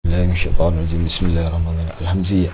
الله من الشيطان الرجيم بسم الله الرحمن الرحيم الحمزية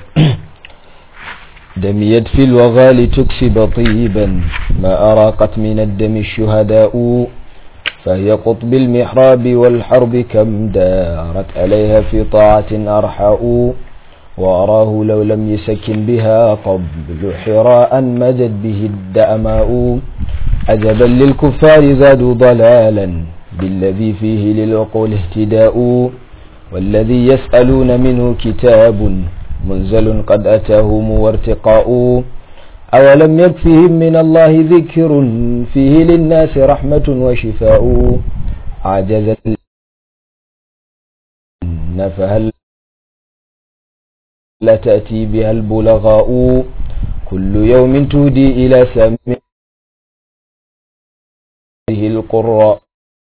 دميت في الوغال تكسب طيبا ما أراقت من الدم الشهداء فهي قطب المحراب والحرب كم دارت عليها في طاعة أرحاء وأراه لو لم يسكن بها قبل حراء مجد به الدأماء عجبا للكفار زادوا ضلالا بالذي فيه للعقول اهتداء والذي يسألون منه كتاب منزل قد أتاهم وارتقاء أولم يكفهم من الله ذكر فيه للناس رحمة وشفاء عجز فهل لا تأتي بها البلغاء كل يوم تودي إلى سمعه القراء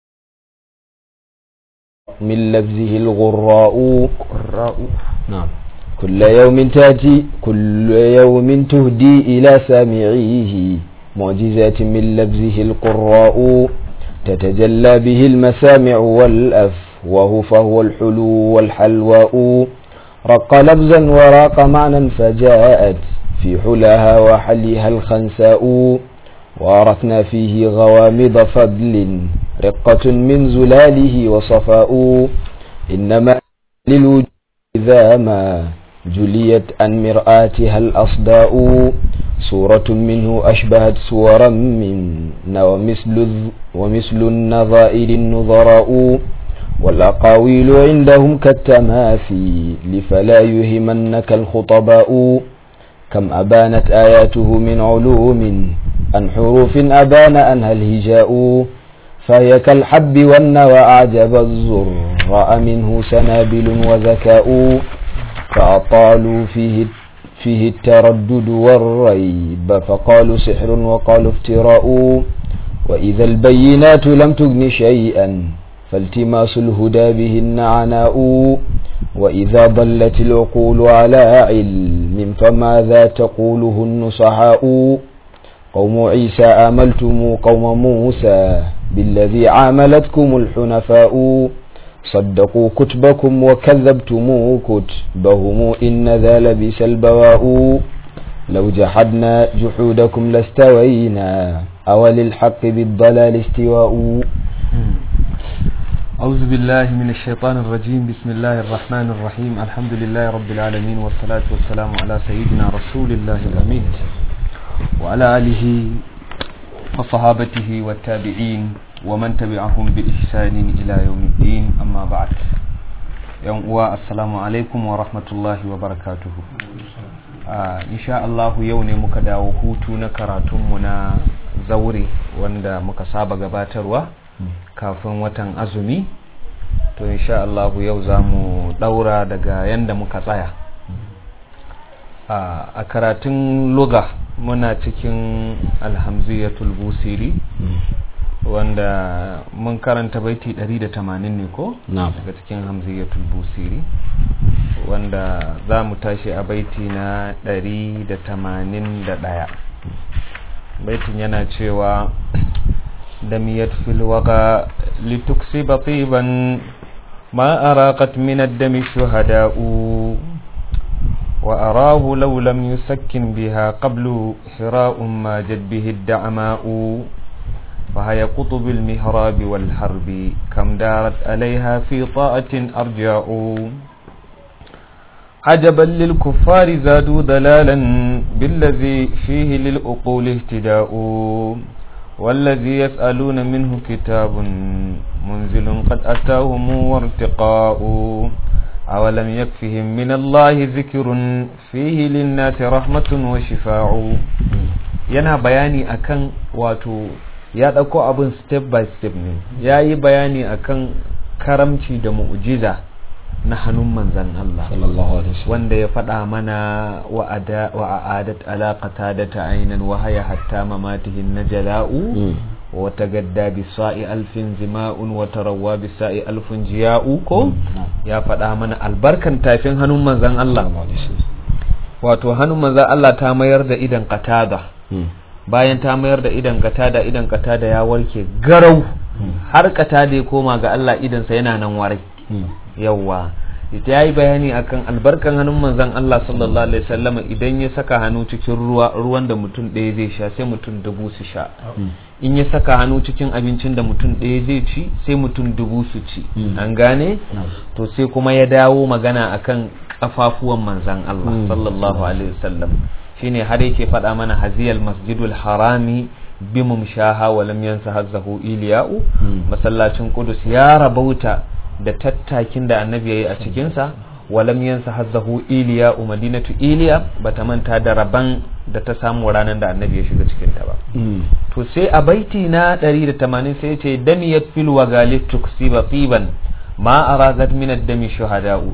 من لفظه الغراء قراء نعم كل يوم تأتي كل يوم تهدي إلى سامعيه معجزات من لفظه القراء تتجلى به المسامع والأفواه فهو الحلو والحلواء رق لبزا وراق معنى فجاءت في حلاها وحليها الخنساء وارثنا فيه غوامض فضل رقة من زلاله وصفاء إنما للوجود إذا ما جليت عن مرآتها الأصداء صورة منه أشبهت صورا من ومثل, ومثل النظائر النظراء والأقاويل عندهم كالتماثيل فلا يهمنك الخطباء كم أبانت آياته من علوم عن حروف أبان أنها الهجاء فهي كالحب والنوى أعجب الزراء منه سنابل وذكاء فأطالوا فيه فيه التردد والريب فقالوا سحر وقالوا افتراء وإذا البينات لم تغن شيئا فالتماس الهدى بهن عناء وإذا ضلت العقول على علم فماذا تقوله النصحاء قوم عيسى آملتم قوم موسى بالذي عاملتكم الحنفاء صدقوا كتبكم وكذبتم كتبهم إن ذا لبس البواء لو جحدنا جحودكم لاستوينا أوللحق بالضلال استواء أعوذ بالله من الشيطان الرجيم بسم الله الرحمن الرحيم الحمد لله رب العالمين والصلاة والسلام على سيدنا رسول الله الأمين وعلى آله وصحابته والتابعين ومن تبعهم بإحسان إلى يوم الدين أما بعد يوم السلام عليكم ورحمة الله وبركاته إن شاء الله يوم مكدا وهوتو نكراتم منا زوري wanda muka saba gabatarwa kafin watan azumi to insha Allah yau za mu daura daga yanda muka tsaya a karatun luga muna cikin alhamziyatul busiri wanda mun karanta baiti 180 ne ko daga cikin hamziyatul busiri wanda za mu tashi a baiti na 181 baitin yana cewa دميت في الوغى لتكسب طيبا ما أراقت من الدم الشهداء وأراه لو لم يسكن بها قبل حراء ما جد به الدعماء فهي قطب المهراب والحرب كم دارت عليها في طاعة أرجاء عجبا للكفار زادوا ضلالا بالذي فيه للأقول اهتداء والذي يسألون منه كتاب منزل قد أتاهم وارتقاء أولم يكفهم من الله ذكر فيه للناس رحمة وشفاء yana bayani akan wato ya ɗauko abin step by step ne ya yi bayani akan karamci da mu'jiza na hannun manzan Allah wanda ya faɗa mana wa a'adat alaƙata da ta ainihin wahaya hatta mamatihin na jala'u wa ta gadda bisa'i alfin zima'un wa tarawa bisa'i alfin jiya'u ko ya faɗa mana albarkan tafin hannun manzan Allah wato hannun manzan Allah ta mayar da idan katada bayan ta mayar da idan katada idan katada ya warke garau har katada ya koma ga Allah idansa yana nan warai yawwa ita yayi bayani akan albarkan hannun manzon Allah sallallahu alaihi wasallam idan ya saka hannu cikin ruwa ruwan da mutum ɗaya zai sha sai mutum dubu su sha in ya saka hannu cikin abincin da mutum ɗaya zai ci sai mutum dubu su ci an gane to sai kuma ya dawo magana akan kafafuwan manzon Allah sallallahu alaihi wasallam shine har yake faɗa mana haziyal masjidul harami bimum shaha wa lam yansa hazzahu iliya'u masallacin qudus ya rabauta da tattakin da annabi yayi a cikin sa wa lam yansa hazzahu iliya'u madinatu iliya bata manta da raban da ta samu ranar da annabi ya shiga cikin ta ba to sai a baiti na 180 sai ya ce damiyat fil wagalif tuksiba tiban ma aragat min ad-dami shuhada'u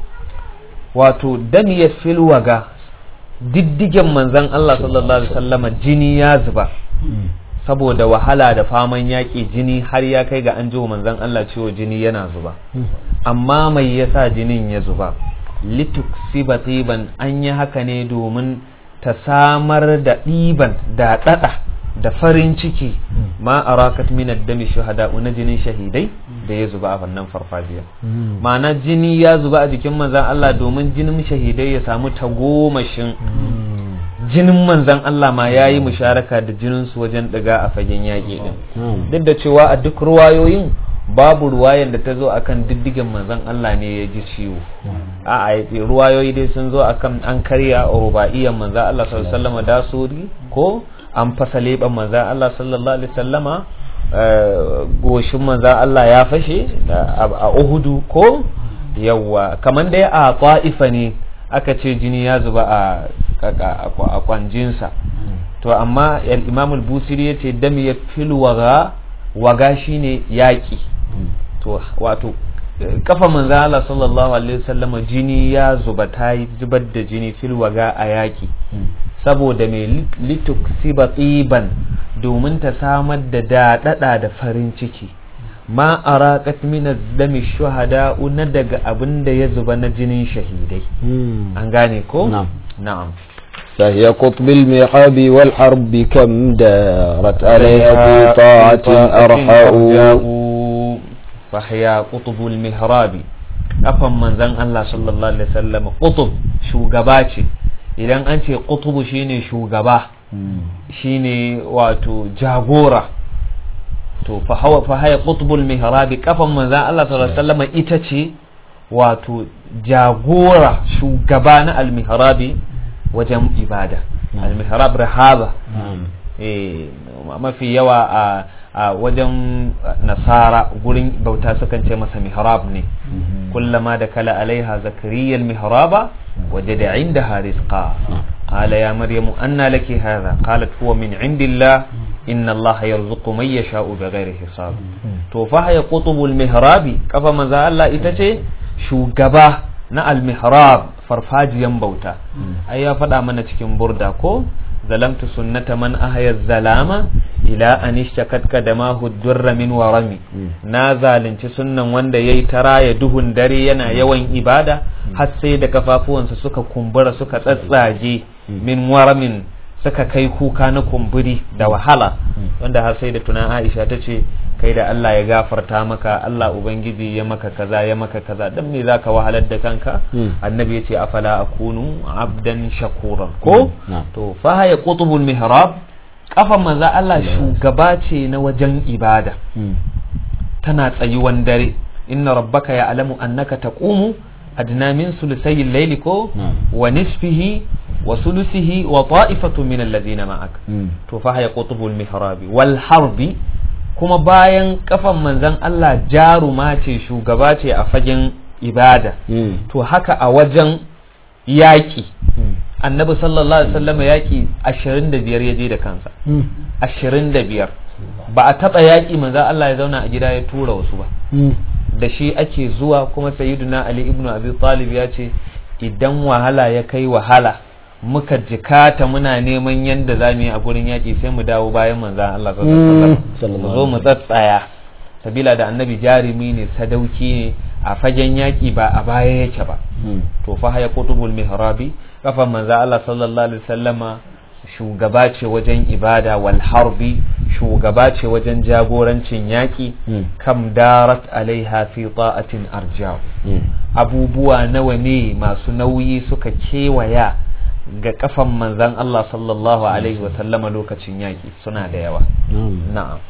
wato damiyat fil waga diddigen manzan Allah sallallahu alaihi wasallama jini ya zuba saboda wahala da faman yaƙi jini har ya kai ga an ji manzan Allah cewa jini yana zuba amma mai yasa jinin ya zuba lituksiba tiban an yi haka ne domin ta samar da ɗiban da ɗaɗa da farin ciki ma arakat min ad-dami shuhada na jinin shahidai da ya zuba a wannan farfajiya ma'ana jini ya zuba a jikin manzan Allah domin jinin shahidai ya samu tagomashin jinin manzan Allah ma ya yi musharaka da jininsu wajen ɗiga a fagen yaƙi ɗin duk da cewa a duk ruwayoyin babu ruwayan da ta zo akan diddigen manzan Allah ne ya ji ciwo a a ruwayoyi dai sun zo akan an karya rubaiyan manzan Allah sallallahu alaihi wasallam da suri ko an fasa leɓen manzan Allah sallallahu alaihi wasallama goshin manzan Allah ya fashe a Uhudu ko yawa kamar dai a ta'ifa ne aka ce jini ya zuba a kwanjinsa to amma imam al-busiri ya ce dami ya fil waga waga shine yaƙi to wato kafa manzo Allah sallallahu alaihi wasallama jini ya zuba ta zubar da jini fil waga a yaƙi saboda mai lituksiba tsiban domin ta samar da daɗaɗa da farin ciki ma araqat min az-dami shuhada na daga abin da ya zuba na jinin shahidai an gane ko na'am فهي قطب المحاب والحرب كم دارت عليها في طاعة أرحاء فهي قطب المحراب أفهم من زن الله صلى الله عليه وسلم قطب شو قباتي idan an ce ƙutubu shine shugaba shine wato jagora to fa haya qutbul mihrabi kafan manzan Allah sallallahu alaihi wasallam ita ce wato jagora shugaba na al-mihrabi wajen ibada al-mihrab rahaba eh mafi yawa a a wajen nasara gurin bauta sukan ce masa mihrab ne kullama da kala alaiha zakariya al-mihraba wajada indaha rizqa قال يا مريم أن لك هذا قالت هو من عند الله إن الله يرزق من يشاء بغير حساب to fa ya qutubul mihrabi kafa manzo Allah ita ce shugaba na al-mihrab farfajiyan bauta ai ya faɗa mana cikin burda ko zalamtu sunnata man ahya zalama ila an ishtakat kadamahu durra min warami na zalunci sunnan wanda yayi taraya duhun dare yana yawan ibada har sai da kafafuwansa suka kumbura suka tsatsage min waramin suka kai kuka na kumburi da wahala wanda har sai da tunan Aisha ta ce kai da Allah ya gafarta maka Allah ubangiji ya maka kaza ya maka kaza dan me zaka wahalar da kanka annabi ya ce afala akunu abdan shakuran ko to fa ya qutubul mihrab kafan manzo Allah shugaba ce na wajen ibada tana tsayuwan dare inna rabbaka ya alamu annaka taqumu adna min sulusai al-layli ko wa nisfihi wa sulusihi wa ta'ifatu min alladhina ma'ak to fa ya qutubul mihrabi wal harbi kuma bayan kafan manzon Allah jaruma ce shugaba ce a fagen ibada to haka a wajen yaƙi annabi sallallahu alaihi wasallam yaƙi 25 ya je da kansa 25 ba a taɓa yaƙi manzon Allah ya zauna a gida ya tura wasu ba da shi ake zuwa kuma sayyiduna ali ibn abi talib ya ce idan wahala ya kai wahala muka jikata muna neman yadda za mu yi a gurin yaƙi sai mu dawo bayan manzan Allah sallallahu mu zo mu tsatsaya sabila da annabi jarumi ne sadauki ne a fagen yaƙi ba a baya yake ba to fa haya qutubul mihrabi kafan manzan Allah sallallahu alaihi wasallama shugaba ce wajen ibada wal harbi shugaba ce wajen jagorancin yaƙi kam darat alaiha fi ta'atin arja'u abubuwa nawa ne masu nauyi suka kewaya ga kafan manzan Allah sallallahu alaihi wasallama lokacin yaƙi suna da yawa na'am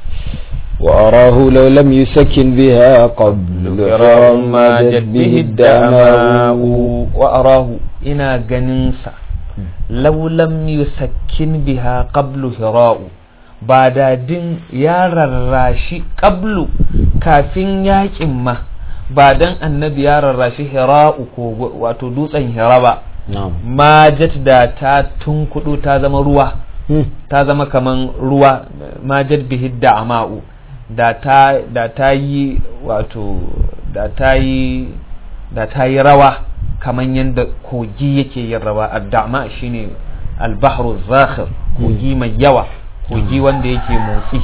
وأراه لو لم يسكن بها قبل فرار ما جد به الدماء وأراه إنا جننسا لو لم يسكن بها قبل هراء بعد دين يا رراشي قبل كافين ياكين ما بعدن النبي يا رراشي هراء wato dutsen hira ba ma jet da ta tunkudu ta zama ruwa ta zama kaman ruwa ma jet bihi da ama'u da ta da ta yi wato da ta yi da ta yi rawa kaman yadda kogi yake yin rawa addama shine albahru zakhir kogi mai yawa kogi wanda yake motsi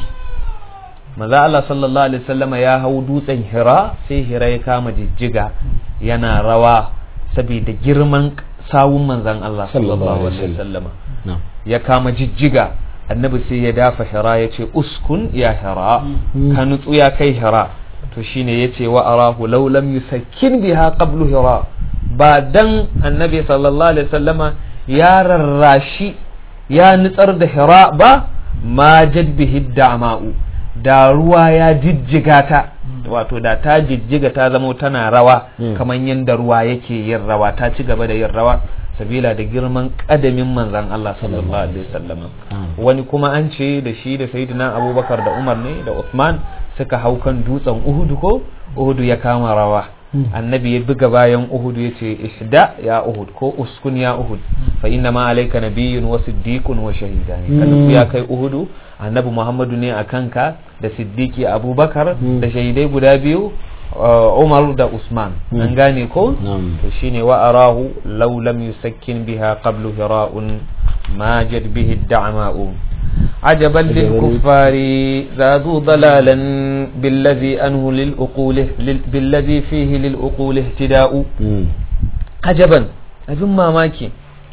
maza Allah sallallahu alaihi wasallama ya hau dutsen hira sai hira ya kama jijjiga yana rawa saboda girman sawun manzan Allah sallallahu alaihi wasallama ya kama jijjiga annabi sai ya dafa hira ya ce uskun ya hira ka nutsu ya kai hira to shine ya ce wa arahu law lam yusakkin biha qablu hira ba dan annabi sallallahu alaihi wasallama ya rarrashi ya nutsar da hira ba ma jad bihi dama'u da ruwa ya jijjiga ta wato da ta jijjiga ta zama tana rawa kamar yadda ruwa yake yin rawa ta ci gaba da yin rawa sabila da girman kadamin manzan Allah sallallahu alaihi wasallam wani kuma an ce da shi da sayyidina Abubakar da Umar ne da Uthman suka hau kan dutsen Uhud ko Uhud ya kama rawa annabi ya buga bayan Uhud ya ce ishda ya Uhud ko uskun ya Uhud fa inna ma alayka nabiyyun wa siddiqun wa shahidani kada ya kai Uhud annabi Muhammadu ne a kanka da siddiqi Abubakar da shahidai guda biyu Umar da Usman an gane ko to shine wa arahu law lam yusakkin biha qablu hira'un ma jad bihi ad-da'ma'u عجبا للكفار زادوا ضلالا بالذي أنه للأقول بالذي فيه للأقول اهتداء عجبا أبن ما ماكي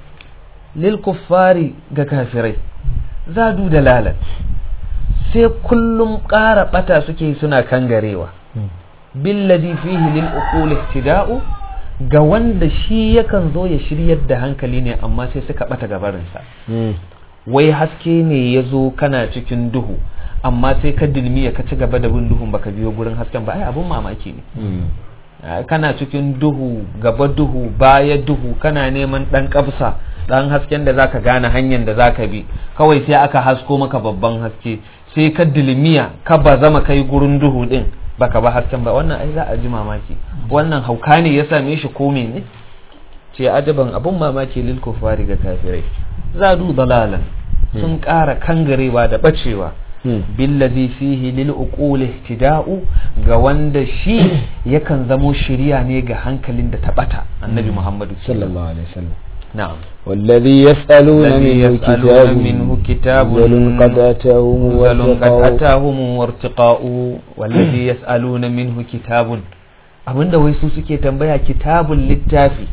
للكفار كافرين زادوا دلالا sai kullum ƙara ɓata suke suna kangarewa billazi fihi lil uqul ihtida'u ga wanda shi yakan zo ya shiryar da hankali ne amma sai suka ɓata gabarinsa wai haske ne ya zo kana cikin duhu amma sai ka dilmiya ka ci gaba da bin duhun baka biyo gurin hasken ba ai abun mamaki ne kana cikin duhu gaba duhu baya duhu kana neman dan kabsa dan hasken da zaka gane hanyar da zaka bi kawai sai aka hasko maka babban haske sai ka dilmiya ka ba zama kai gurin duhu din baka ba hasken ba wannan ai za a ji mamaki wannan hauka ne ya same shi ko ne ce ajaban abun mamaki lil kufari ga kafirai zadu dalalan sun ƙara kangarewa da bacewa billazi fihi lil uquli ihtida'u ga wanda shi yakan zamo shiriya ne ga hankalin da tabata annabi Muhammadu sallallahu alaihi wasallam na'am والذي يسألون الذي منه يسألون كتاب منه كتاب منزل قد أتاهم منزل قد واتقوا أتاهم وارتقاء والذي يسألون منه كتاب abinda wai su suke tambaya kitabun littafi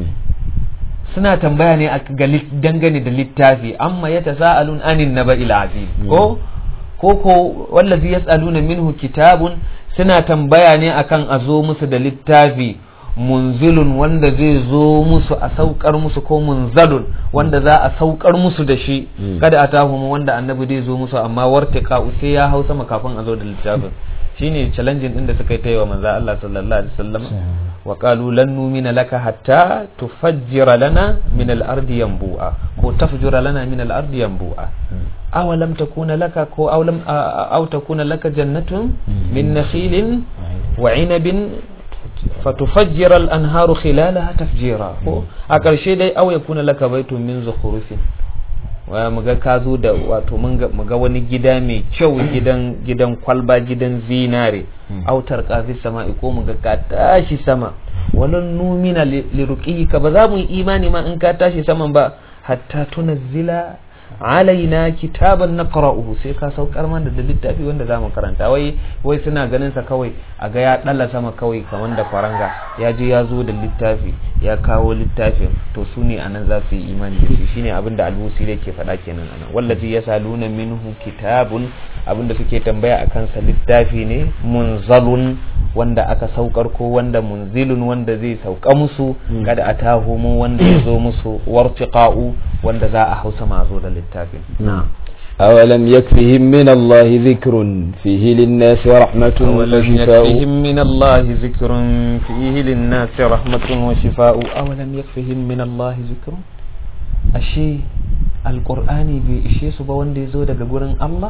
suna tambaya ne a ga lit- dangane da littafi amma ya tasa'alun anin naba'il azim ko ko ko wallazi yas'aluna minhu kitabun suna tambaya ne akan a zo musu da littafi munzilun wanda zai zo musu a saukar musu ko munzalun wanda za a saukar musu da shi kada a tahu wanda annabi zai zo musu amma wartika sai ya hau sama kafin a zo da littafin shine challenge din da suka yi ta yi wa manzo Allah sallallahu alaihi wasallam wa qalu lan numina laka hatta tufajjira lana min al-ardi yanbu'a ko tafjura lana min al-ardi yanbu'a aw lam takuna laka ko aw lam aw takuna laka jannatun min nakhilin wa 'inabin fatufajjira al-anharu khilalaha tafjira ko a ƙarshe dai aw yakuna laka baitun min zukhrufin wa muga ka zo da wato mun ga muga wani gida mai kyau gidan gidan kwalba gidan zinare autar kafi sama ko muga ka tashi sama walan numina liruqika ba za mu yi imani ma in ka tashi saman ba hatta tunazzila alaina kitaban naqra'uhu sai ka saukar mana da littafi wanda zamu karanta wai wai suna ganin sa kawai a ga ya dalla sama kawai kamar da faranga ya je ya zo da littafi ya kawo littafin to su ne anan za su yi imani da shi shine abin da albusi yake faɗa kenan anan wallazi yasaluna minhu kitabun abin da suke tambaya akan sa littafi ne munzalun wanda aka saukar ko wanda munzilun wanda zai sauka musu kada atahumu wanda ya zo musu wartiqa'u wanda za a hausa mazo da littafin أولم يكفهم من الله ذكر فيه للناس رحمة أولم وشفاء يكفهم من الله ذكر فيه للناس رحمة وشفاء أولم يكفهم من الله ذكر أشي القرآن بإشي سبا وندي زود قرن الله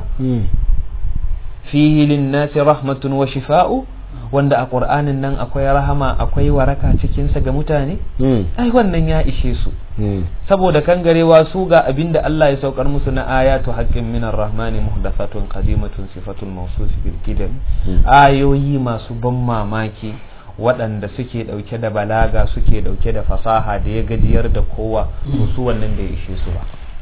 fihi linnasi rahmatun wa shifa'u wanda a ƙur'anin nan akwai rahama akwai waraka cikinsa ga mutane ai wannan ya ishe su saboda kangarewa su ga abinda Allah ya saukar musu na ayatu haqqin minar rahmani muhdathatun qadimatun sifatul mawsuf bil qidam ayoyi masu ban mamaki waɗanda suke ɗauke da balaga suke ɗauke da fasaha da ya gajiyar da kowa to su wannan da ya ishe su ba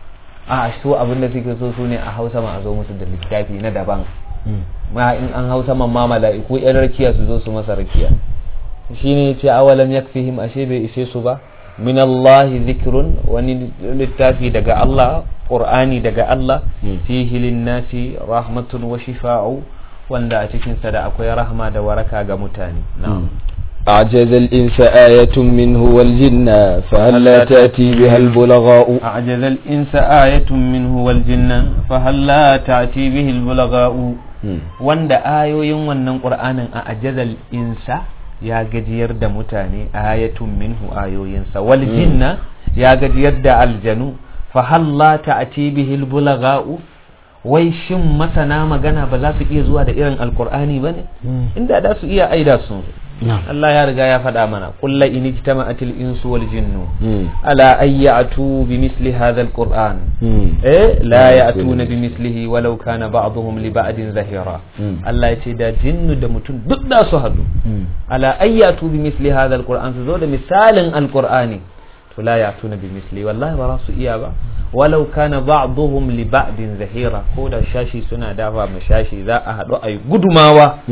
a su abinda suke so su ne a hausa ma a zo musu da littafi na daban ma in an hau saman ma mala'iku yan rakiya su zo su masa rakiya shine yace awalam yakfihim ashe bai ishe su ba min Allah zikrun wani littafi daga Allah qur'ani daga Allah fihi linnasi rahmatun wa shifa'u wanda a cikin sa da akwai rahma da waraka ga mutane na'am أعجز الإنس آية منه والجنة فهل لا تأتي بها البلغاء أعجز الإنس آية منه والجنة فهل لا تأتي به البلغاء wanda ayoyin wannan ƙur'anin a ajazal insa ya gajiyar da mutane ayatun minhu ayoyinsa wal jinna ya gajiyar da aljanu fa halla ta'ti bihi albulagha'u wai shin masana magana ba za su iya zuwa da irin alqur'ani bane inda da su iya aida su Allah ya riga ya faɗa mana kulla in ijtama'atil insu wal jinnu ala ay ya'tu bi misli hadha alquran eh la ya'tuna bi mislihi walau kana ba'dhum li ba'din zahira Allah ya ce da jinnu da mutum duk da su hadu ala ay ya'tu bi misli hadha alquran su zo da misalin alqur'ani to la ya'tuna bi misli wallahi ba za su iya ba walau kana ba'dhum li ba'din zahira ko da shashi suna dafa ma shashi za a haɗu a yi gudumawa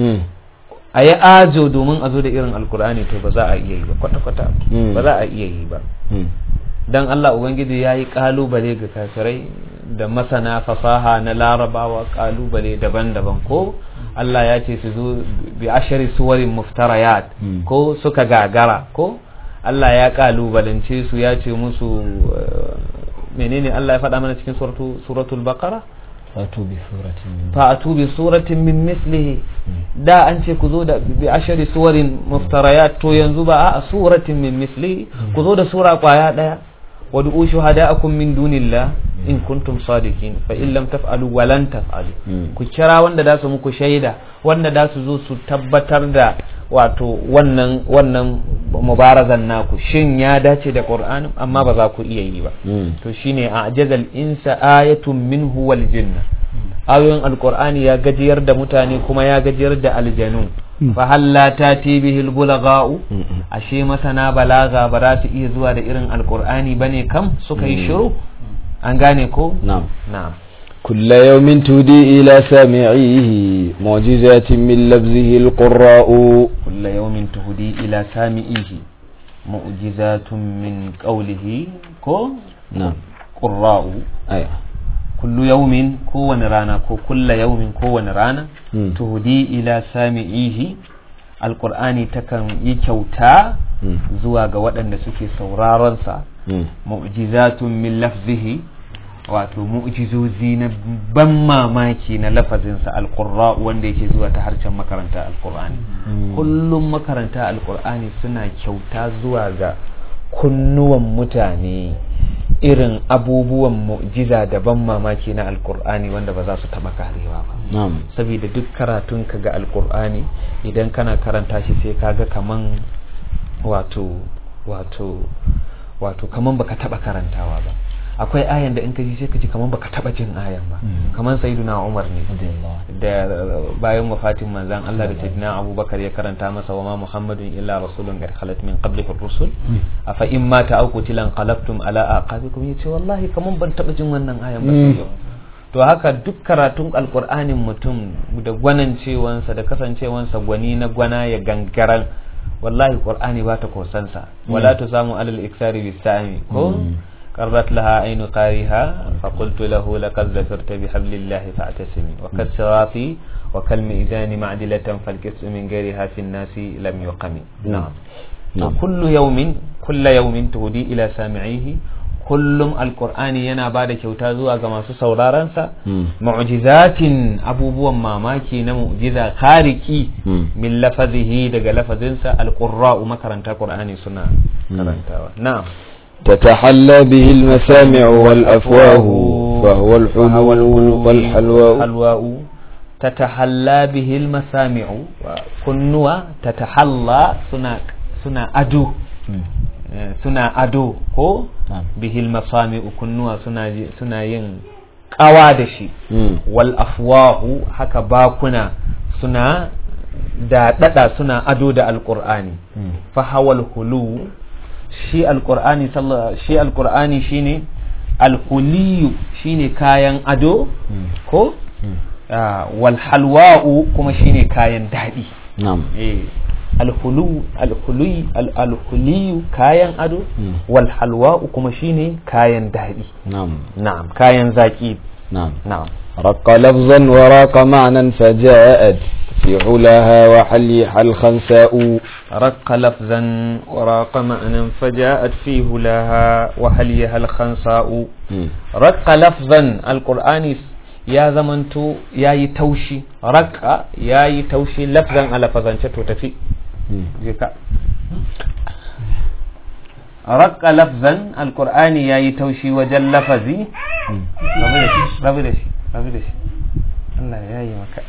a yi ajo domin a zo da irin alkur'ani to ba za a iya yi ba kwata-kwata ba za a iya yi ba dan Allah ubangiji ya yi kalubale ga kafirai da masana fasaha na larabawa kalubale daban-daban ko Allah ya ce su zo bi ashari suwarin muftarayat ko suka gagara ko Allah ya kalubalance su ya ce musu menene Allah ya faɗa mana cikin suratul baqara fatu bi suratin fa'atu bi suratin min mislihi da an ce ku zo da bi ashari suwarin muftarayat to yanzu ba a suratin min mislihi ku zo da sura kwaya daya wad'u shuhada'akum min dunillah in kuntum sadiqin fa in lam taf'alu wa lan taf'alu ku kira wanda da su muku shaida wanda da su zo su tabbatar da wato wannan wannan mubarazan naku shin ya dace da qur'ani amma ba za ku iya yi ba to shine a ajazal insa ayatun minhu wal jinna ayoyin alqur'ani ya gajiyar da mutane kuma ya gajiyar da aljanu fa halla tati bihi albulaga'u ashe masana balaga ba za su iya zuwa da irin alqur'ani bane kam suka yi shiru an gane ko na'am na'am كل يوم تهدي إلى سامعيه معجزات من لفظه القراء كل يوم تهدي إلى سامعيه معجزات من قوله كو نعم قراء أيوة كل يوم كو رانا كو كل يوم كو رانا مم. تهدي إلى سامعيه القرآن تكن يكوتا مم. zuwa ga waɗanda suke sauraronsa مم. mu'jizatun min lafzihi wato mu'jizozi na ban mamaki na lafazinsa alqurra wanda yake zuwa ta harshen makaranta alqur'ani kullum makaranta alqur'ani suna kyauta zuwa ga kunnuwan mutane irin abubuwan mu'jiza da ban mamaki na alqur'ani wanda ba za su taba karewa ba نعم saboda duk karatun ka ga alkur'ani idan kana karanta shi sai kaga kaman wato wato wato kaman baka taba karantawa ba akwai ayan da in ka ji sai ka ji kamar baka taba jin ayan ba kamar sayyiduna Umar ne da bayan wafatin manzan Allah da sayyidina Abubakar ya karanta masa wa ma Muhammadun illa rasulun qad khalat min qablihi rusul afa in mata aw qutilan qalabtum ala aqabikum yace wallahi kamar ban taba jin wannan ayan ba sai yau to haka duk karatun alkur'anin mutum da gwanancewansa da kasancewansa gwani na gwana ya gangaran wallahi qur'ani ba ta kosansa wala tu samu alal iksari bisami ko qarrat laha aynu qariha fa qultu lahu laqad zakarta bi hablillahi fa'tasimi wa kad sirati wa kal mizani ma'dilatan fal qismu min ghairiha fi an-nasi lam yuqami na'am kullu yawmin kullu yawmin tuhdi ila sami'ihi kullum alkur'ani yana ba da kyauta zuwa ga masu saurarensa mu'jizatin abubuwan mamaki na mu'jiza khariki min lafazihi daga lafazinsa alqurra'u makaranta qur'ani suna karantawa na'am تتحلى به المسامع والأفواه فهو الحلو والحلواء تتحلى به المسامع كنوا تتحلى سنا سنا أدو suna ado ko bihil masami kunnuwa suna yin kawa da shi wal afwahu haka bakuna suna da dada suna ado da alqur'ani fa hawal hulu shi alqur'ani shi alqur'ani shine alhuliyu shine kayan ado ko wal halwa'u kuma shine kayan daɗi na'am alhulu alhuluyi alhuliyu kayan ado wal halwa'u kuma shine kayan daɗi na'am na'am kayan zaki نعم na'am رق لفظا وراق معنى فجاءت في علاها وحليها الخنساء رق لفظا وراق معنى فجاءت فيه لها وحليها الخنساء مم. رق لفظا القرآن يا زمنتو يا يتوشي رق يا يتوشي لفظا على فظا تو تفي مم. جيكا رق لفظا القرآن يا يتوشي وجل لفظي rabu da shi rabu da shi Allah ya yi maka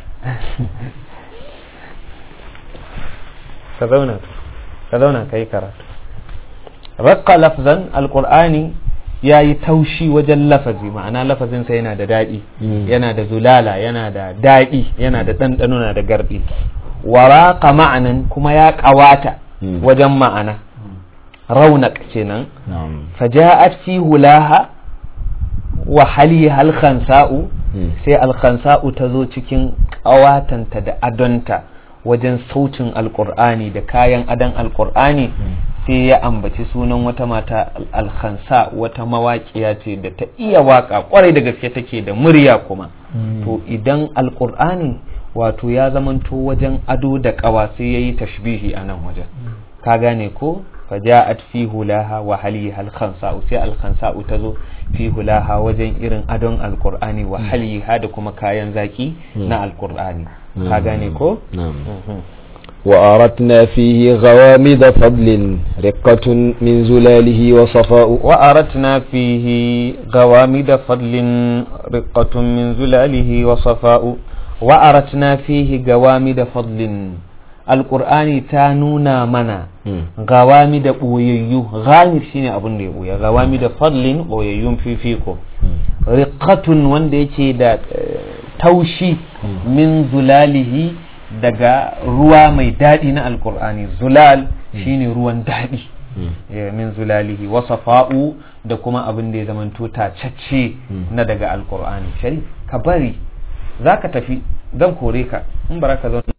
ka zauna ka zauna ka yi karatu raqqa lafzan alqur'ani ya yi taushi wajen lafazi ma'ana lafazinsa yana da daɗi yana da zulala yana da daɗi yana da ɗanɗano na da garɗi waraka ma'anan kuma ya ƙawata Mm. wajen ma'ana raunak kenan نعم faja'at fi hulaha wa haliha alkhansa'u Mm. sai alkhansa'u ta zo cikin ƙawatanta da adonta wajen sautin alƙur'ani da kayan adon alƙur'ani sai ya ambaci sunan wata mata al- alkhansa wata mawaƙiya ce da ta iya waƙa ƙwarai da gaske take da murya kuma to idan alƙur'ani wato ya zamanto wajen ado da ƙawa sai ya yi tashbihi a nan wajen ka gane ko faja'at fi hulaha wa haliha al-khansa'u sai al-khansa'u tazo fi hulaha wajen irin adon alqur'ani wa haliha da kuma kayan zaki na alqur'ani ka gane ko نعم Mhm. وأردنا فيه غوامض فضل رقة من زلاله وصفاء وأردنا فيه غوامد فضل رقة من زلاله وصفاء وأردنا فيه غوامد فضل القرآن تانونا منا مم. غوامد بوييو غامر شيني أبن دي بويا غوامد فضل بوييو في فيكو رقة wanda yake da eh, taushi min zulalihi daga ruwa mai daɗi na alkur'ani zulal shine ruwan daɗi Eh, min zulalihi wa safa'u da kuma abin da ya zamanto tacacce na daga alkur'ani shari ka bari za ka tafi zan kore ka in bara ka zauna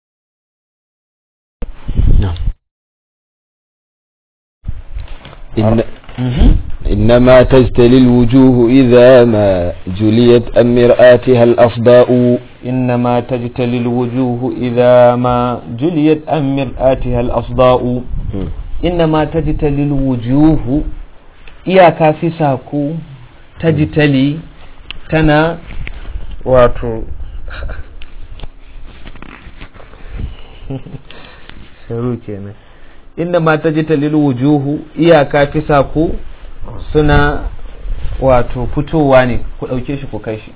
نعم إن إنما تجتلي الوجوه إذا ما جليت أم مرآتها الأصداء إنما تجتلي الوجوه إذا ما جليت عن مرآتها الأصداء إنما تجتلي الوجوه iyaka fi saku tajtali tana wato sharu kenan inda ma tajtali wujuhu iyaka fi saku suna wato fitowa ne ku ɗauke shi ku kai shi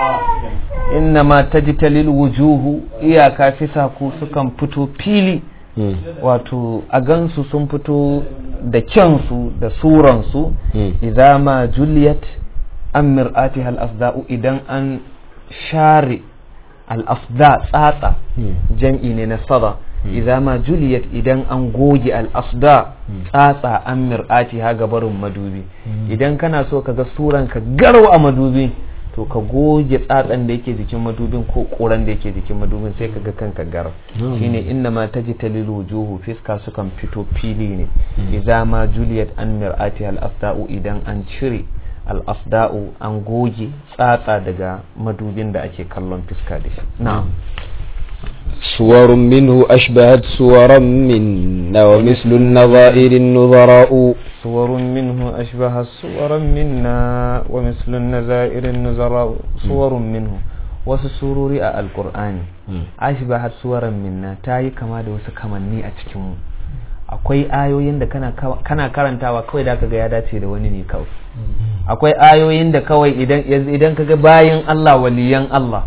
innama tajtalil wujuhu iyaka fisa ku sukan fito fili wato a gansu sun fito da kyansu da suransu idza ma juliyat an mir'atiha al-afda'u idan an share al-afda tsatsa jam'i ne na sada idza ma juliyat idan an goge al-afda tsatsa an mir'atiha gabarin madubi idan kana so ka ga suran ka garo a madubi to ka goge tsatsan da yake jikin madubin ko koran da yake jikin madubin sai ka ga kanka garau shine inna ma tajtalil wujuhu fiska sukan fito fili ne idza ma juliyat an mir'atiha al-afda'u idan an cire al-afda'u an goge tsatsa daga madubin da ake kallon fiska da shi na'am صور منه أشبهت صورا منا ومثل النظائر النظراء صور منه أشبه صورا منا ومثل النظائر النظراء صور منه wasu surori a alkur'ani ashbahat suwaran minna ta yi kama da wasu kamanni a cikinmu akwai ayoyin da kana karantawa kawai da kaga ya dace da wani ne kawai akwai ayoyin da kawai idan kaga bayan Allah waliyan Allah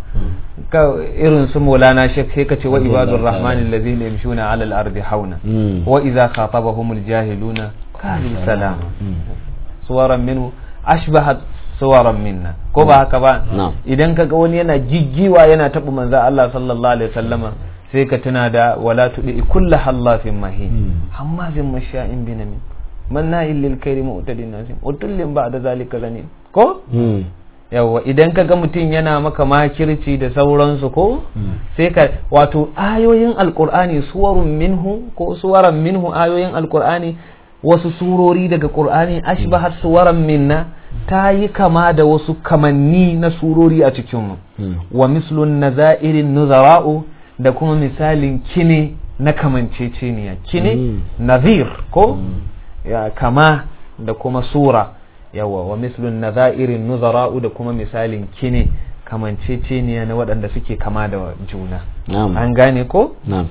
irin su maulana shek sai ka ce wa ibadur rahman allazina yamshuna ala al-ardi hauna wa idza khatabahumul jahiluna qalu salama suwaran minhu ashbahat suwaran minna ko ba haka ba idan kaga wani yana jijjiwa yana taɓa manzo Allah sallallahu alaihi wasallama sai ka tuna da wala tudi kullu hallafin mahin amma bin masha'in binamin manna'il lil khairi mu'tadin nasim utullin ba'da zalika zanin ko yawa idan ka ga mutum yana maka makirci da sauransu ko sai ka wato ayoyin alkur'ani suwarun minhu ko suwaran minhu ayoyin alkur'ani wasu surori daga qur'ani ashbahat suwaran minna ta yi kama da wasu kamanni na surori a cikinmu wa mislun nazairin nuzara'u da kuma misalin kine na kamanceceniya kine nazir ko ya kama da kuma sura yawa wa mislun nazairin nuzara'u da kuma misalin kine kamanceceniya na waɗanda suke kama da juna an gane ko na'am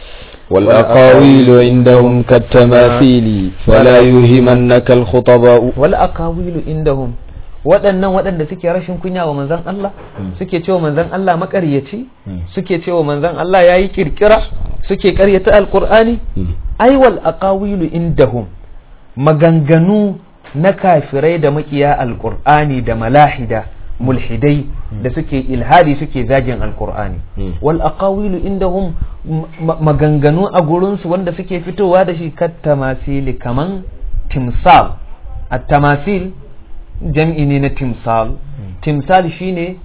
والأقاويل عندهم كالتماثيل فلا يهمنك الخطباء والأقاويل عندهم waɗannan waɗanda suke rashin kunya wa manzan Allah suke cewa manzan Allah makaryaci suke cewa manzan Allah ya yi kirkira suke karyata alkur'ani aiwal aqawilu indahum maganganu na kafirai da makiya alkur'ani da malahida mulhidai da suke ilhadi suke zagin alkur'ani wal aqawilu indahum maganganu a gurinsu wanda suke fitowa da shi kat tamasili kaman timsal at tamasil jam'i ne na timsal timsal shine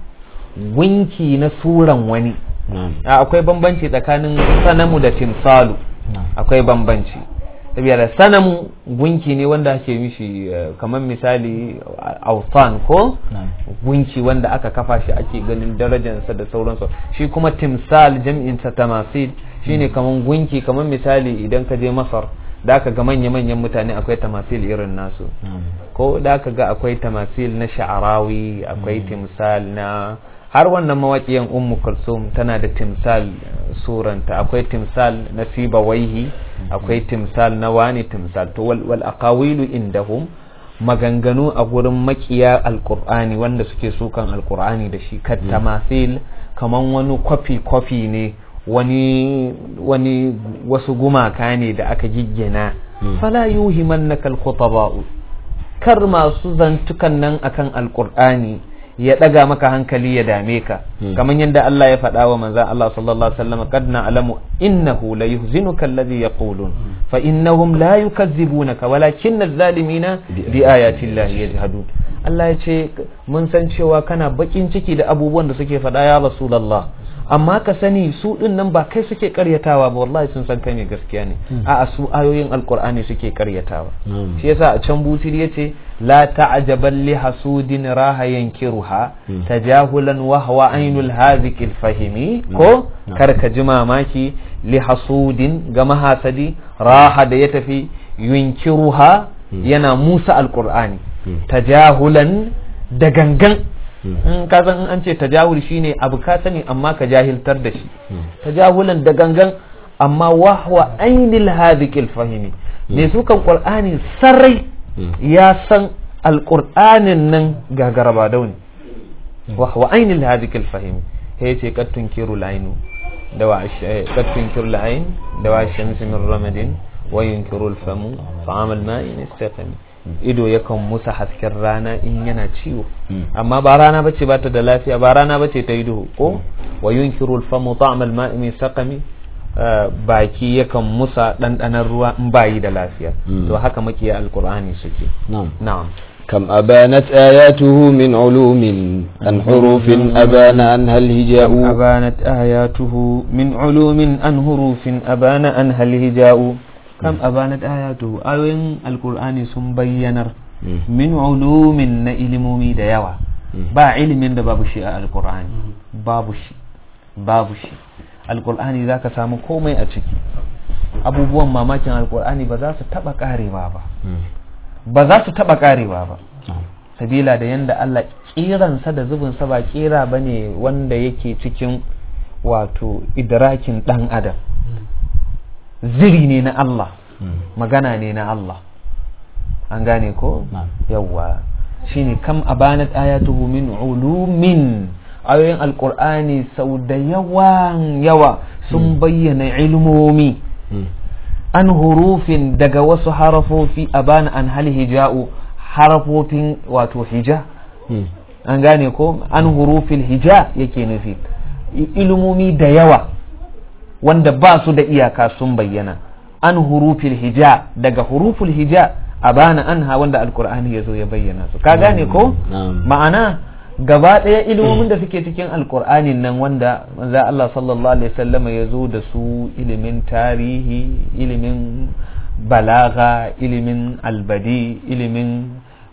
winki na suran wani akwai bambanci tsakanin sanamu da timsalu akwai bambanci saboda sanamu gunki ne wanda ake mishi kamar misali autan ko gunki wanda aka kafa shi ake ganin darajarsa da sauransu shi kuma timsal jam'insa tamasil shine kamar gunki kamar misali idan ka je masar da aka ga manya-manyan mutane akwai tamasil irin nasu ko da aka ga akwai tamasil na sha'arawi akwai timsal na har wannan mawaƙiyan ummu kulsum tana da timsal suranta akwai timsal na sibawaihi akwai timsal na wani timsal to wal, wal aqawilu indahum maganganu a gurin makiya alqur'ani wanda suke sukan alqur'ani da shi kat tamasil kaman wani kwafi kwafi ne wani wani wasu gumaka ne da aka giggina fala yuhimannaka alkhutaba'u kar masu zantukan nan akan alqur'ani ya ɗaga maka hankali ya dame ka kamar yadda Allah ya faɗa wa manzan Allah sallallahu alaihi wasallam qad na'lamu innahu la yuhzinuka alladhi yaqulun fa innahum la yukazzibunaka walakinna adh-dhalimina bi ayati llahi yajhadun Allah ya ce mun san cewa kana bakin ciki da abubuwan da suke faɗa ya rasulullah amma ka sani su din nan ba kai suke karyatawa ba wallahi sun san kai ne gaskiya ne a'a su ayoyin alqur'ani suke karyatawa shi yasa a can busiri yace la ta'jaban li hasudin raha yankiruha tajahulan wa huwa ainul hazikil fahimi ko kar ka ji mamaki li hasudin ga mahasadi raha da ya tafi yunkiruha yana musa alqur'ani tajahulan da gangan in ka san in an ce tajahul shine abu ka sani amma ka jahiltar da shi tajahulan da gangan amma wahwa ainil hadhiqil fahimi ne su kan qur'ani sarai ya san alqur'anin nan gagaraba dauni wahwa ainil hadhiqil fahimi he ce kad tunkiru lainu دواء الش... قد تنكر العين دواء الشمس من رمد وينكر الفم طعام الماء يستقم ido yakan musa hasken rana in yana ciwo amma ba rana bace ba ta da lafiya ba rana bace ta yi duhu ko wa yunkiru al-famu ta'am al-ma'i min saqami baki yakan musa dandanan ruwa in bayi da lafiya to haka makiya alqur'ani suke na'am na'am كم أبانت آياته من علوم عن حروف أبان عنها الهجاء أبانت آياته من علوم عن حروف أبان عنها الهجاء كم أبانت آياته أوين القرآن سن بينر من علوم نإلمومي ديوا با علم da babu shi a alkur'ani babu shi babu shi alkur'ani za ka samu komai a ciki abubuwan mamakin alkur'ani ba za su taba karewa ba ba za su taba karewa ba sabila da yanda Allah kiransa da zubinsa ba kira ba ne wanda yake cikin wato idrakin dan adam ziri ne na Allah magana ne na Allah an gane ko yawwa shine kam abanat ayatuhu min ulumin ayoyin alkur'ani sau da yawan yawa sun bayyana ilmomi an hurufin daga wasu harafofi a bana an hal hija'u harafofin wato hija an gane ko an hurufin hija yake nufi ilmomi da yawa wanda ba su da iyaka sun bayyana an hurufin hija daga hurufin hija a bana anha wanda alkur'ani ya zo ya bayyana su ka gane ko ma'ana gaba ɗaya ilimomin da suke cikin alkur'anin nan wanda manzo Allah sallallahu alaihi wasallam ya zo da su ilimin tarihi ilimin balaga ilimin albadi ilimin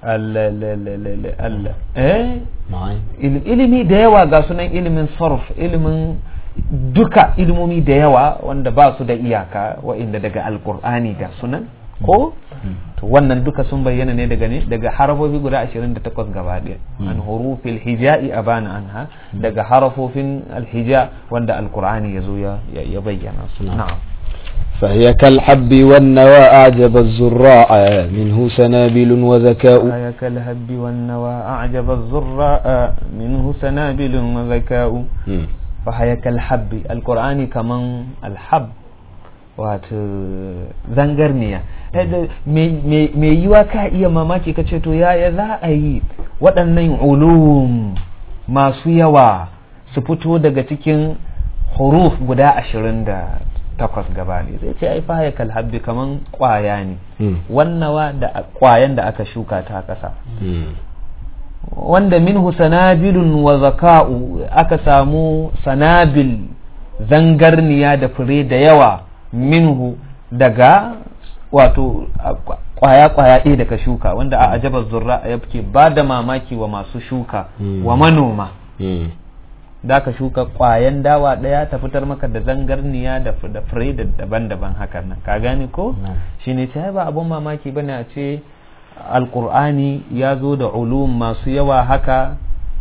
ilimi da yawa ga sunan ilimin sarf ilimin duka ilimomi da yawa wanda ba su da iyaka wa'inda daga alkur'ani ga sunan ko to wannan duka sun bayyana ne daga ne daga harafofi guda 28 gaba ɗaya an hurufil hija'i abana anha daga harafofin alhija wanda alqur'ani yazo ya ya bayyana su na'am فهي كالحب والنوى أعجب الزراع منه سنابل وذكاء فهي كالحب والنوى أعجب الزراء منه سنابل وذكاء فهي كالحب القرآن كمان الحب wato zangarniya mai yiwa ka iya mamaki ka ce to yaya za a yi waɗannan ulum masu yawa su fito daga cikin huruf guda ashirin da takwas gaba ne zai ce ai fahaya kalhabbi kaman kwaya ne wannawa da kwayan da aka shuka ta ƙasa wanda minhu sanabilun wa zaka'u aka samu sanabil zangarniya da fure da yawa minhu daga wato kwaya-kwaya ɗaya daga shuka wanda a ajabar zurra ya ke ba da mamaki wa masu shuka wa manoma da ka shuka kwayan dawa ɗaya ta fitar maka da zangarniya da fure da daban-daban hakan nan ka gane ko shi ne ta ba abun mamaki bane a ce alkur'ani ya zo da ulum masu yawa haka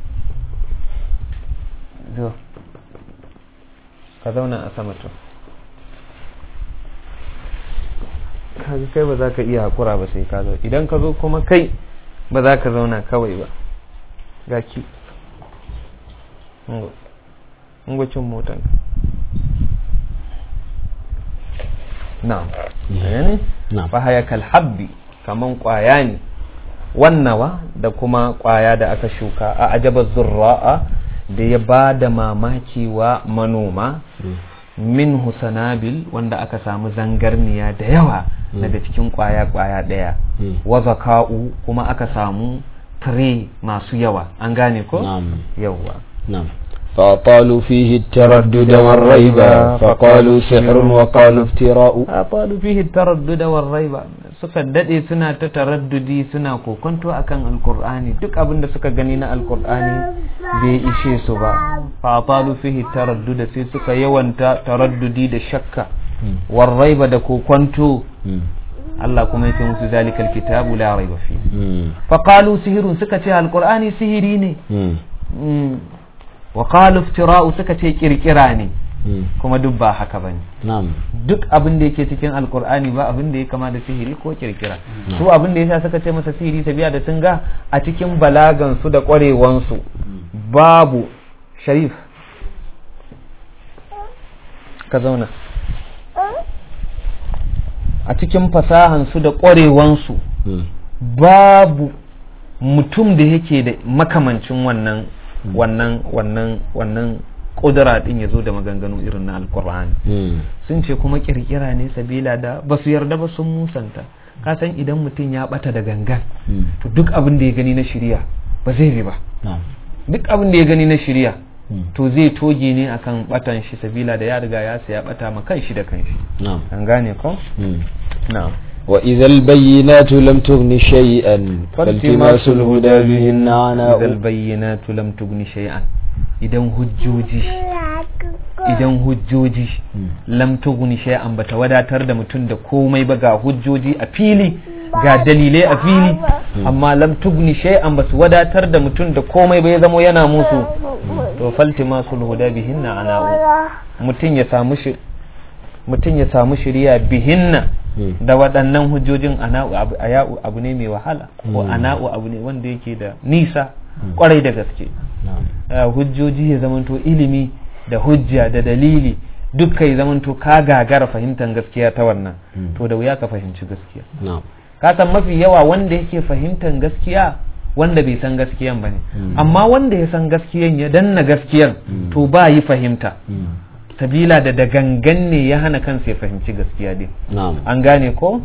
ka zauna a sama to kaga kai ba za ka iya hakura ba sai ka zo idan ka zo kuma kai ba za ka zauna kawai ba ga ki ngwacin motan na'am ne fa haya kal habbi kaman kwaya ne wannawa da kuma kwaya da aka shuka a ajabar zurra'a da ya ba da mamaki wa manoma min husanabil wanda aka samu zangarniya da yawa daga cikin kwaya-kwaya ɗaya wa zaka'u kuma aka samu tire masu yawa an gane ko yawa فأطالوا فيه التردد والريب فقالوا سحر وقالوا افتراء أطالوا فيه التردد والريب suka dade suna ta taraddudi suna kokonto akan alkur'ani duk abin da suka gani na alkur'ani bai ishe su ba fa atalu fihi taradduda sai suka yawanta taraddudi da shakka warraiba da kokonto Allah kuma yake musu zalikal kitabu la raiba fi fa qalu sihirun suka ce alkur'ani sihiri ne wa qalu iftira'u suka ce kirkira ne kuma duk ba haka bane duk abin da yake cikin alkur'ani ba abin da ya kama da sihiri ko kirkira su abin da yasa suka ce masa sihiri tabiya da sun ga a cikin balagan su da kwarewan su babu sharif ka zauna a cikin fasahansu da ƙwarewansu babu mutum da yake da makamancin wannan wannan wannan wannan ƙudura ɗin ya zo da maganganu irin na alkur'ani sun ce kuma ƙirƙira ne sabila da ba su yarda ba sun musanta ka san idan mutum ya ɓata da gangan to duk abin da ya gani na shirya ba zai bi ba duk abin da ya gani na shirya to zai toge ne akan batan shi sabila da ya riga ya saya bata ma kan shi da kan shi an gane ko na'am وإذا البينات لم تغن شيئا فالتماس الهدى بهن عناء إذا البينات لم تغن شيئا idan hujjoji idan hujjoji lam tughni shay'an bata wadatar da mutum da komai ba ga hujjoji a fili ga dalilai a fili amma lam tughni shay'an basu wadatar da mutum da komai ba ya zamo yana musu to faltima sulhuda bihinna ana'u mutum ya samu shi mutum ya samu shiriya bihinna da waɗannan hujjojin ana'u aya'u abu ne mai wahala ko ana'u abu ne wanda yake da nisa kwarai da gaske hujjoji ya zamanto ilimi da hujja da dalili dukka ya zamanto ka gagara fahimtar gaskiya ta wannan to da wuya ka fahimci gaskiya ka san mafi yawa wanda yake fahimtar gaskiya wanda bai san gaskiyan ba ne amma wanda ya san gaskiyan ya danna gaskiyan to ba yi fahimta sabila da da gangan ne ya hana kansa ya fahimci gaskiya din an gane ko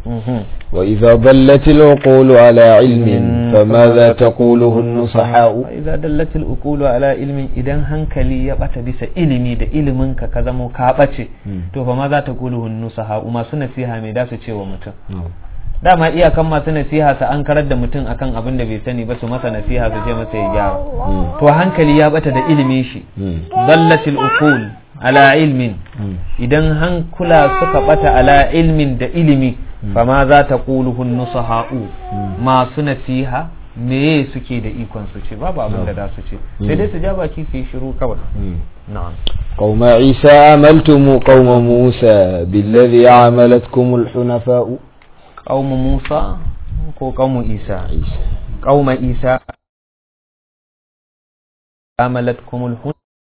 wa idza dallat al-uqul ala ilmin famadha taquluhu an-nusaha wa idza dallat al-uqul ala ilmin idan hankali ya bata bisa ilimi da ilimin ka ka zamo ka bace to fa ma za ta quluhu an-nusaha masu nasiha me da su ce wa mutum dama iyakan masu nasiha su an karar da mutum akan abin da bai sani ba su masa nasiha su ce masa ya gyara to hankali ya bata da ilimin shi dallatil uqul ala ilmin idan hankula suka bata ala ilmin da ilimi fama za ta ƙuluhun nusaha'u masu nasiha meye suke da ikon su ce babu abin da za su ce sai dai su ja baki su yi shiru kawai na'am قوم عيسى عملتم قوم موسى بالذي عملتكم الحنفاء قوم موسى ko قوم عيسى قوم عيسى عملتكم الحنفاء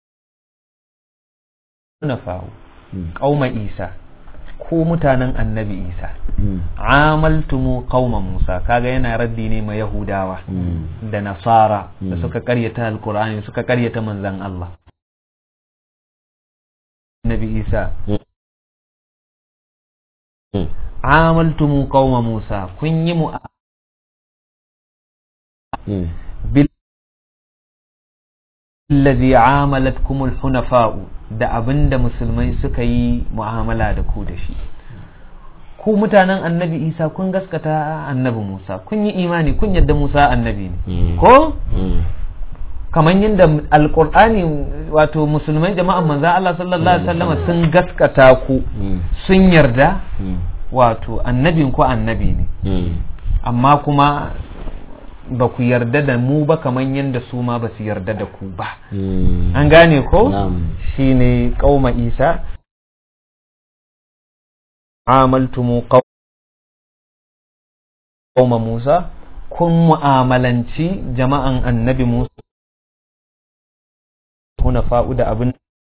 hunafahu qauma isa ko mutanen annabi isa amaltumu qauma musa kaga yana raddi ne ma yahudawa da nasara da suka karyata alqur'ani suka karyata manzan Allah annabi isa amaltumu qauma musa kun yi mu bil الذي عاملتكم الحنفاء da abin da musulmai suka yi mu'amala da ku da shi ku mutanen annabi isa kun gaskata annabi musa kun yi imani kun yadda musa annabi ne ko kamar yadda alkur'ani wato musulmai jama'an manzan Allah sallallahu alaihi wasallam sun gaskata ku sun yarda wato annabin ku annabi ne amma kuma ba ku yarda da mu ba kamar yadda su ma ba su yarda da ku ba an gane ko shi ne ƙauma isa amaltumu ƙauma musa kun mu'amalanci jama'an annabi musa kuna fa'u da abin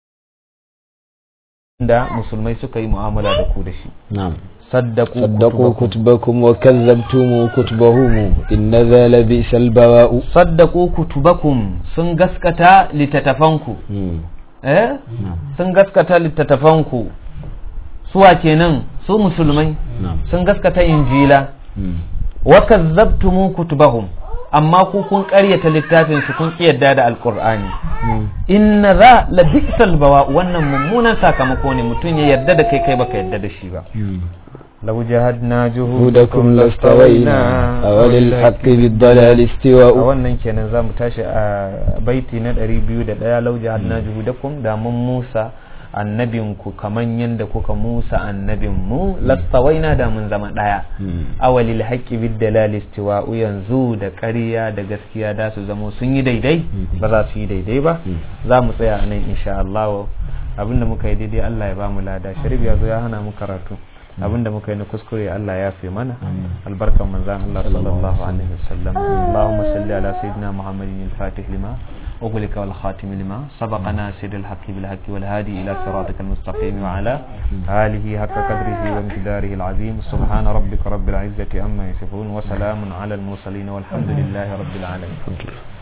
da musulmai suka yi mu'amala da ku da shi صدقوا, صدقوا كتبكم وكذبتم كتبهم إن ذا لبئس البواء صدقوا كتبكم sun gaskata littattafanku eh sun gaskata littattafanku suwa kenan su musulmai sun gaskata injila wa kazzabtumu kutubahum amma ku kun ƙaryata littafin su kun kiyarda da alqur'ani inna za la bi'sal bawa wannan mummunan sakamako ne mutum ya yarda da kai kai baka yarda da shi ba لو جهدنا جهودكم لاستوينا وللحق بالضلال استواء wannan kenan zamu tashi a baiti na 201 law jahadna juhudakum da mun Musa annabinku kaman yanda kuka Musa annabin mu lastawaina da mun zama daya awalil haqqi bid dalal istiwa'u yanzu da ƙarya da gaskiya da su zamo sun yi daidai ba za su yi daidai ba za mu tsaya nan insha Allah abinda muka yi daidai Allah ya ba mu lada sharif ya zo ya hana mu karatu abinda muka yi na kuskure Allah ya fi mana albarkan manzan Allah sallallahu alaihi wasallam Allahumma salli ala sayyidina Muhammadin al-Fatih lima أغلق والخاتم لما سبق ناصر الحق بالحق والهادي إلى صراطك المستقيم وعلى آله حق قدره ومقداره العظيم سبحان ربك رب العزة أما يصفون وسلام على المرسلين والحمد لله رب العالمين